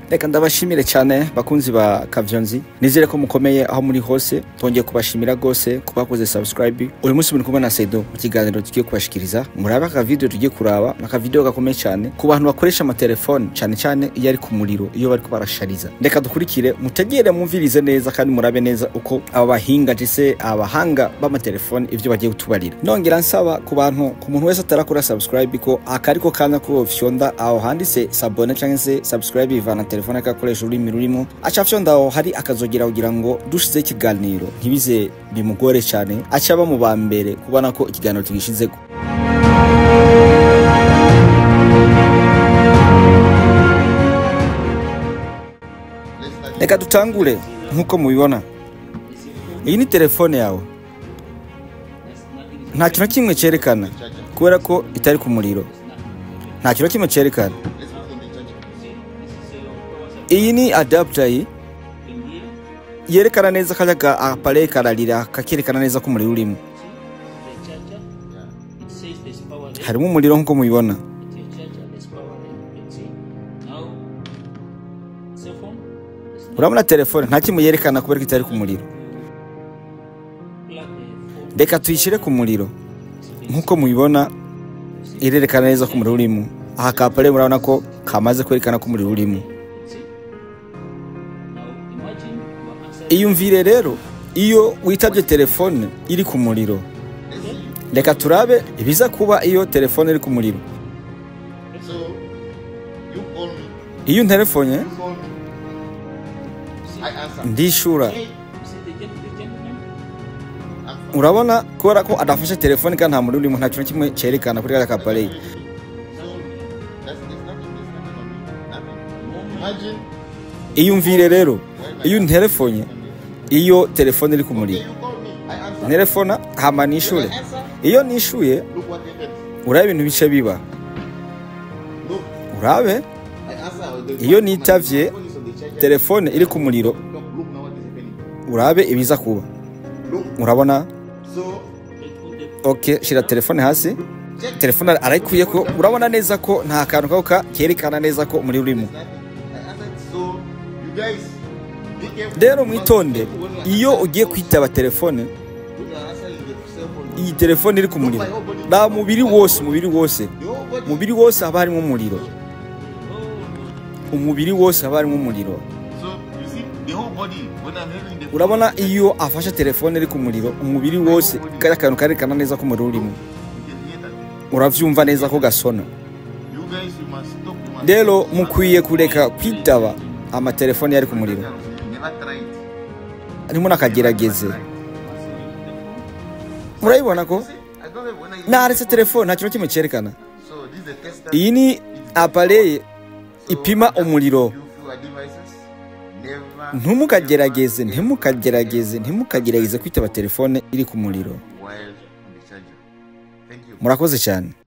reka ndabashimire cyane bakunzi ba kavyonzi nizere ko mukomeye aho muri hose twongeye kubashimira rwose ku bakoze subscribe uyu munsi muri kumwe na sedo mu kiganiro tugiye kubashikiriza murabe aka video tugiye kuraba ni akavideo gakomeye cyane ku bantu bakoresha amatelefone cyane cyane iyo ari ku muriro iyo bariko barashariza reka dukurikire mutegere mwumvirize neza kandi murabe neza uko aba bahinga ndetse abahanga b'amatelefone ivyo bagiye kutubarira nongera nsaba ku bantu ku muntu wese atarakora subscribe ko akariko kanya ko fyonda aho handitse sabone cyangwa se subscribe ivana telefone akakoresha ururimi rurimo aca fyonda aho hari akazogera kugira ngo dushize ikiganiro ntibize bimugore cyane aca aba mu ba mbere kubona ko ikiganiro tugishizeko reka dutangure nk'uko mubibona iyi ni telefone yawe nta kintu na kimwe cyerekana kubera ko itari ku muriro nta kintu na kimwe cyerekana iyi ni adapter iyi yerekana neza kajya ka appareil kararira kakerekana neza ko umuriro urimo harimo umuriro nk'uko mubibona urabona telefone nta kimwe yerekana kubera ko itari ku muriro reka tuyishyire ku muriro nk'uko mubibona irerekana neza ko umuriro urimo aha kapare murabona ko kamaze kwerekana ko umuriro urimo iyumvire rero iyo witabye telefone iri ku muriro reka turabe ibiza kuba iyo telefone iri ku muriro So you call me, iyo unterefonye you call me. I answer. ndishura I'm urabona kubera ko adafashe telefone kandi nta muriro urimo nta kintu na kimwe cyerekana kuri kariya kapareyi So that's there's nothing, there's nothing on me. Nothing. Imagine iyumvire rero iyo unterefonye iyo telefone iri ku muriro you call me, I answer. nerefona hama nishure I answer. iyo nishuye Look what happened. urabe ibintu bice biba Look, urabe I answer. The iyo phone- nitavye my phone is on the charger. telefone iri ku muriro Look, look now what is happening. urabe ibiza kuba Look, urabona so ok shira telefone hasi telefone arayikuye ko urabona neza ko nta kantu kako ka- kerekana neza ko umuriro urimo nothing. I answered. So you guys, be careful. rero mwitonde When you are iyo answering ugiye the kwitaba telefone phone, when you are answering the cell phone, iyi telefone iri ku muriro nta mubiri wose umubiri wose the whole body umubiri wose haba harimo umuriro umubiri wose haba harimo umuriro So you see, the whole body when I'm having the urabona iyo afashe telefone iri ku muriro umubiri wose kariya kantu karerekana neza ko umuriro urimo you can hear that. uravyumva neza ko gasona You guys, you must stop. You must rero mukwiye kureka kwitaba amatelefone yari ku muriro You never tried. arimo nakagerageze murabibona ko I don't know when I. naretse telefone nta kintu kimwe cyerekana So this is the tester. iyi ni apareye ipima umuriro You few devices. Never. ntumukagerageze ntimukagerageze ntimukagerageze kwitaba telefone iri ku muriro While on the charger. Thank you. murakoze cyane